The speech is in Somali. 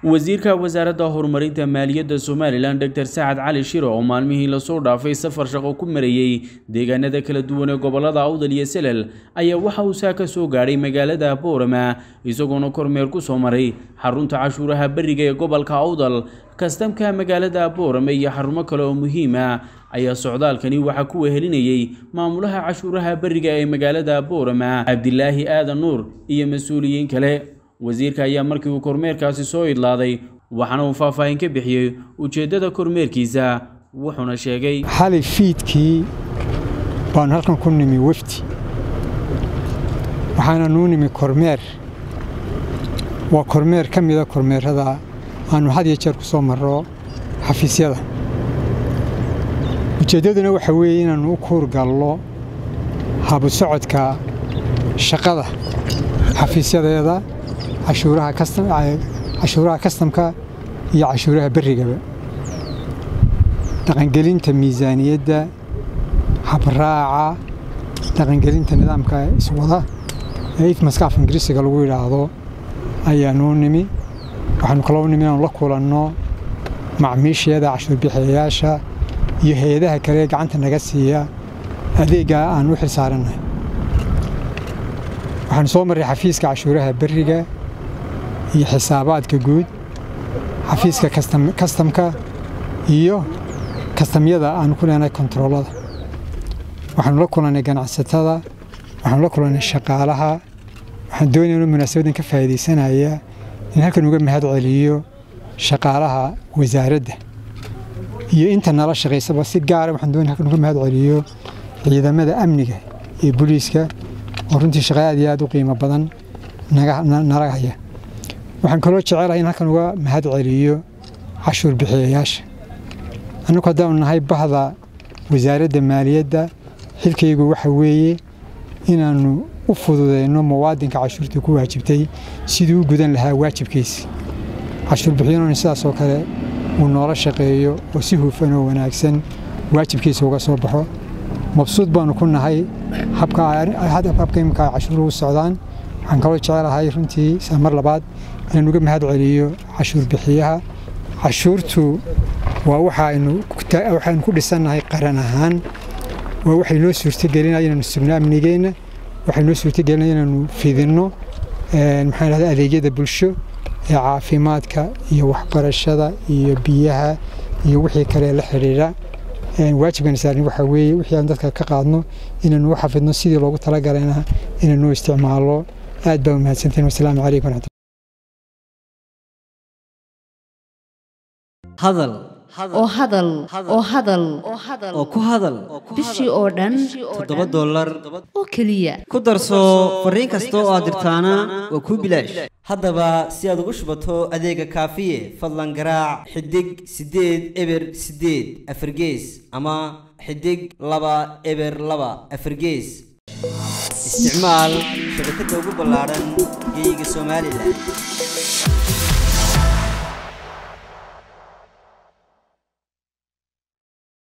wasiirka wasaaradda horumarinta maaliyadda somalilan doctor sacad cali shiro oo maalmihii lasoo dhaafay safar shaqo ku marayey deegaanada kala duwan ee gobolada awdal iyo selel ayaa waxa uu saa ka soo gaadhay magaalada boorama isagoona kormeer ku soo maray xarunta cashuuraha beriga ee gobolka awdal kastamka magaalada boorame iyo xarumo kale oo muhiim ah ayaa socdaalkani waxaa ku wehelinayey maamulaha cashuuraha beriga ee magaalada boorama cabdilaahi aadan nuur iyo mas-uuliyiin kale wasiirka ayaa markii uu kormeerkaasi soo idlaaday waxaana uu faahfaahin ka bixiyey ujeeddada kormeerkiisa wuxuuna sheegay xalay fiidkii baanu halkan ku nimi wefdi waxaana nuu nimi kormeer waa kormeer ka mida kormeerada aanu had iyo jeer ku soo marro xafiisyada ujeeddaduna waxa weeye inaannu u kuurgallo habu socodka shaqada xafiisyadeeda cashuuraha kastamka iyo cashuuraha berrigaba dhaqangelinta miisaaniyadda habraaca dhaqangelinta nidaamka iswada ee ifmaska af ingiriisiga lagu yidhaahdo ayaanuu nimi waxaanu kaloo nimi inaanu la kulanno macmiisheeda cashuurbixiyayaasha iyo hay-adaha kale ee gacanta naga siiya adeeggaa aan u xil saarannahay waxaanu soo marray xafiiska cashuuraha berriga iyo xisaabaadka guud xafiiska kastamka iyo kastamyada aanu ku leenahay kontaroolada waxaanu la kulannay ganacsatada waxaanu la kulannay shaqaalaha waxaan doonaya inuu munaasabadan ka faa'iidaysanaya in halkan uga mahad celiyo shaqaalaha wasaaradda iyo inta nala shaqaysaba si gaara waxaan doonaya halkan uga mahad celiyo ciidamada amniga iyo booliiska oo runtii shaqa aad iyo aad u qiimo badan nala haya waxaan kaloo jecelahay in halkan uga mahad celiyo cashuur bixiyayaasha annagu haddaanu nahay bahda wasaaradda maaliyadda xilkaygu waxa weeye inaannu u fududeyno muwaadinka cashuurtii ku waajibtay siduu u gudan lahaa waajibkiisa cashuur bixiyanoon sidaasoo kale uu noola shaqeeyo oo si hufan oo wanaagsan waajibkiisa uga soo baxo mabsuud baanu ku nahay habka imika cashuuruhu socdaan waxaan kaloo jecelahay runtii mar labaad inaan uga mahad celiyo cashuur bixiyaha cashuurtu waa waxaynu ku dhisannahay qaran ahaan waa waxay noo suurtagelinaya inaanu sugno amnigeenna waxay noo suurtagelinaya inaanu fidinno maxaan dhahda adeegyada bulsho ee caafimaadka iyo waxbarashada iyo biyaha iyo wixii kale la xidhiidha waajibkan saarin waxaa weeye wixii aan dadka ka qaadno inaanu u xafidno sidii loogu talagalayna inaanu isticmaalo aad baa umahadsantiin wasalaamu calaykum waraxmat hadal oo hadal oo hadal oo ku hadal bishii oo dhan toddoba dollar oo keliya ku darso fariin kasta oo aad dirtaana waa kuu bilaash haddaba si aad ugu shubato adeega kaafiye fadlan garaac xidig siddeed eber siddeed afargees ama xidig laba eber laba afargees isticmaal shabakadda ugu ballaadhan geeyiga somalilan